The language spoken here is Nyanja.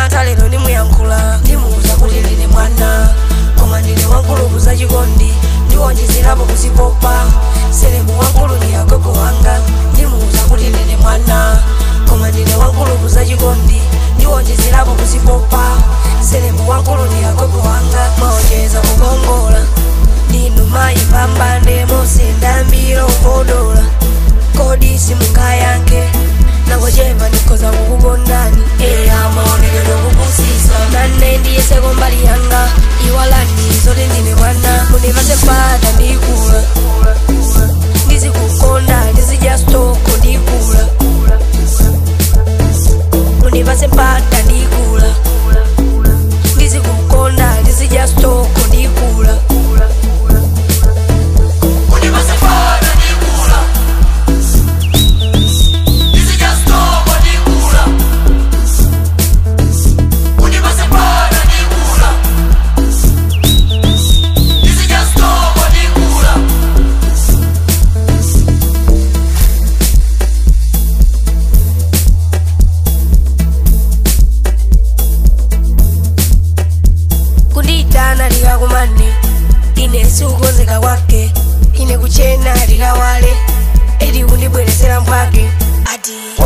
mantha lero ndimuyankhula ndimuuza kuti ndine mwana koma ndine wankulu za chikondi ndiwonjezerapo kuzipopa selemu wankulu ndi agogo wanga ndimuuza kuti ndine mwana koma ndine wankulu za chikondi ndiwonjezerapo kuzipopa selemu wankulu ndi agogo wanga maonjeza kukongola ndinu mayi pambane musindambira ukodola kodi simungayankhe nangochepa ndikhoza kukukondani eya maonekedwe kupusisa nane ndiyeseko mbali yanga iwalani zoti ndine mwana mundipase mpata ndikula ndizikukonda ndizidya stoko ndikula mundipase mpata ndikula ndizikukonda ndizidya stoko ndikula kundiyitana likakumane ine sikukonzeka kwake ine kuchena likawale eti kundibweresera mphwake ati